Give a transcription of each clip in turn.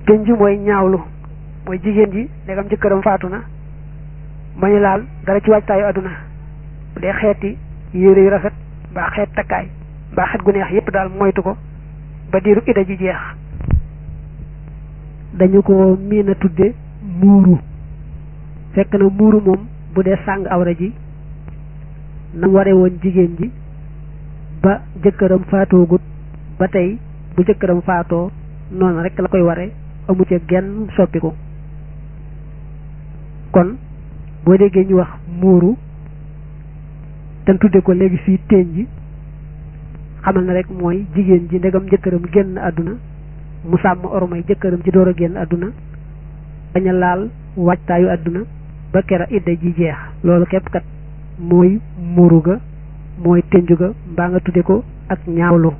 tënj mooy ñaawlu mooy jigéen ji ndegam jëkkëram faatu na bañu laal dara ci waajtaayu àdduna bu dee xeeti yére yu rafet mbaa xeet takkaay mbaa xeet gu neex yépp daal moytu ko ba diiru ida ji jeex dañu ko miin a tudde muuru fekk na muuru moom bu dee sàng awra ji na ware woon jigéen ji ba jëkkëram faatoogut ba tey bu jëkkëram faatoo noonu rek la koy ware amu ca genn soppiku kon boo déggee ñu wax muuru te tudde ko léegi fii téeñ ji xamal na rek mooy jigéen ji ndegam jëkkëram génn àdduna mu sàmm ormay jëkkëram ci door a génn àdduna bañ a laal waajtaayu àdduna ba kera idda ji jeex loolu képp kat mooy muuru ga mooy tënju ga mbaa nga tudde ko ak ñaawlu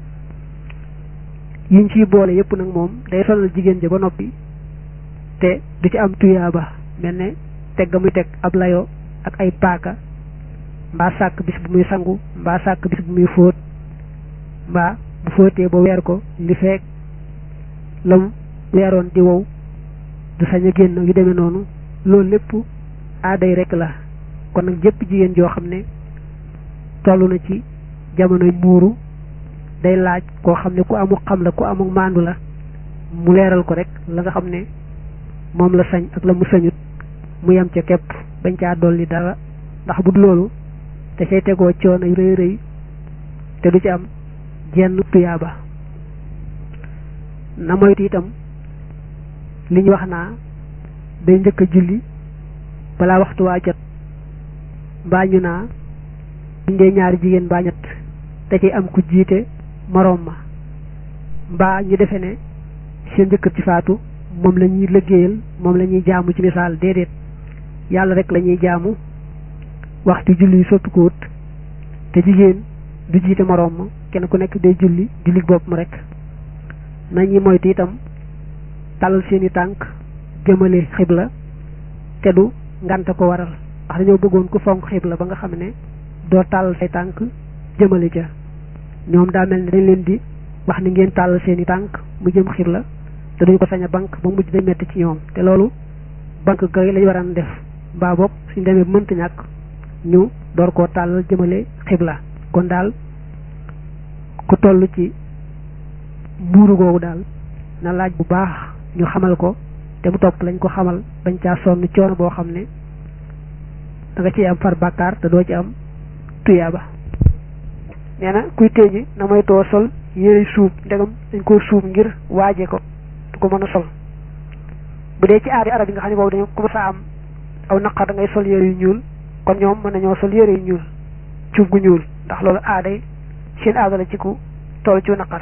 yiñ ciy boole yépp nag moom day sonal jigéen ja ba noppi te du ci am tuyaaba mel ne teg ga muy teg ab layo ak ay paaka mbaa sàkk bis bu muy sangu mbaa sàkk bis bu muy fóot mbaa bu fóotee ba weer ko li feek lam weeroon di wow du sañ a génn yu demee noonu loolu lépp aaday rek la kon nag jëpp jigéen joo xam ne toll na ci jamonoy muuru day laaj koo xam ne ku amul xam la ku amul maandu la mu leeral ko rek la nga xam ne moom la sañ ak la mu sañut mu yem ca képp bañ caa dolli dara ndax bu loolu te say tegoo coono yu rëy rëy te du ci am jenn tuyaaba na moytu itam li ñu wax naa day njëkk a julli balaa waxtu waa jot mbaa ñu naa buñ dee ñaari jigéen mbaa ñett da ciy am ku jiite moroom ma mbaa ñu defe ne seen jëkkër ci faatu moom la ñuy liggéeyal moom la ñuy jaamu ci misaal déedéet yàlla rek la ñuy jaamu waxtu julli yi soppi ko wut te jigéen du jiite moroom ma kenn ku nekk day julli julli bopp mu rek nañuy moytu itam tàllal seeni tànk jëmale xibla te du ngante ko waral ndax dañoo bëggoon ku fonk xibla ba nga xam ne doo tàllal say tànk jëmale ca ñoom daa mel ni dañ leen di wax ni ngeen tàllal seeni tànk mu jëm xibla te duñ ko sañ a banque ba mujj day metti ci ñoom te loolu banque gay lañ waran def mbaa boog suñ demee mënta ñàkk ñu door koo tàllal jëmale xibla kon daal ku toll ci muuru googu daal na laaj bu baax ñu xamal ko te mu topp lañ ko xamal bañ caa sonn coono boo xam ne da nga ciy am far bàkkaar te doo ci am tuyaaba nee na kuy téeñi na may too sol yére suub ndegam dañ koo suub ngir waaje ko du ko mën a sol bu dee ci aadi arab yi nga xam ne boobu dañu commencé am aw naqar da ngay sol yére yu ñuul kon ñoom mën nañoo sol yére yu ñuul cuub gu ñuul ndax loolu aaday seen aada la ci ku toll ci naqar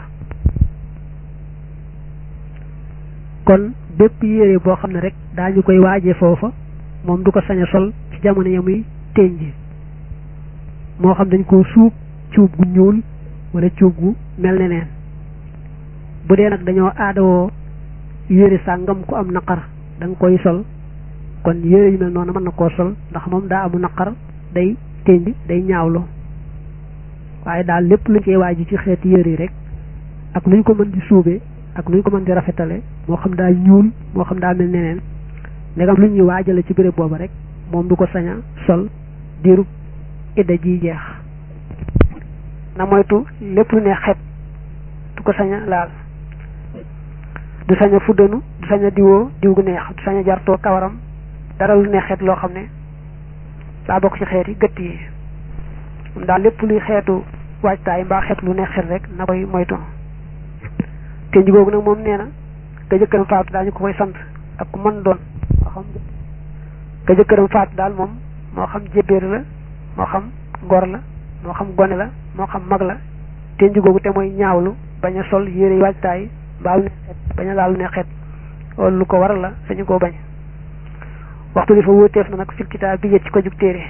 kon bépp yére boo xam ne rek daañu koy waajee foofa moom du ko sañ a sol ci jamono ya muy téeñ ji moo xam dañ koo suub cuub gu ñuul wala cuub gu mel ne neen bu dee nag dañoo aadawoo yére sàngam ku am naqar da nga koy sol kon yére yu mel noonu mën na koo sol ndax moom daa amu naqar day téeñ bi day ñaawlu waaye daal lépp luñ koy waaj ci xeeti yére yi rek ak luñ ko mën di suubee ak luñ ko mën di rafetale moo xam daa ñuul moo xam daa mel neneen ndegam lu ñuy waajale ci béréb booba rek moom du ko sañ a sol diirub idda ji jeex na moytu lépp lu ne xet du ko sañ a laal du sañ a fuddanu du sañ a diwoo diw gu neex du sañ a jartoo kawaram dara lu ne xet loo xam ne daa bokk ci xeet yi gëtt yi moom daal lépp luy xeetu waajtaay mbaa xeet lu ne xet rek na koy moytu te nji googu nag moom nee na ka jëkkëram faatu daañu ko koy sant ak ku mën doon moo xam ka jëkkëram faatu daal moom moo xam jébéer la moo xam gor la moo xam gone la moo xam mag la te nji googu te mooy ñaawlu bañ a sol yére waajtaay mbaa lu ne xet bañ a laal lu ne xet loolu lu ko waral la sañu koo bañ waxtu li fa wóoteef na nag fil kitaab bi yët ci ko jug téere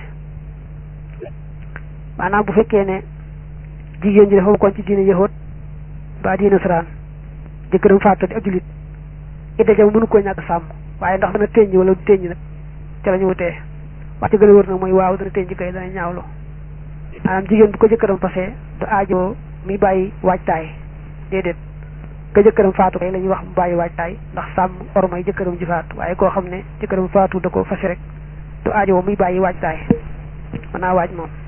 maanaam bu fekkee ne jigéen ji dafa bokkoon ci diine yahood mbaa diine nasaraan jëkkëram faatu di ab jullit idda jam mënu koo ñàkk sàmm waaye ndax dana teññ wala du teññ nag ca la ñu wutee wax ci gën a wër nag mooy waaw dana teññ kay dana ñaawlu maanaam jigéen bu ko jëkkëram passé du aajo mi bàyyi waajtaay déedéet ka jëkkëram faatu kay la ñuy wax mu bàyyi waajtaay ndax sàmm ormay jëkkëram ji faatu waaye koo xam ne jëkkëram faatu da ko fase rek du aajo muy bàyyi waajtaay mën naa waaj moom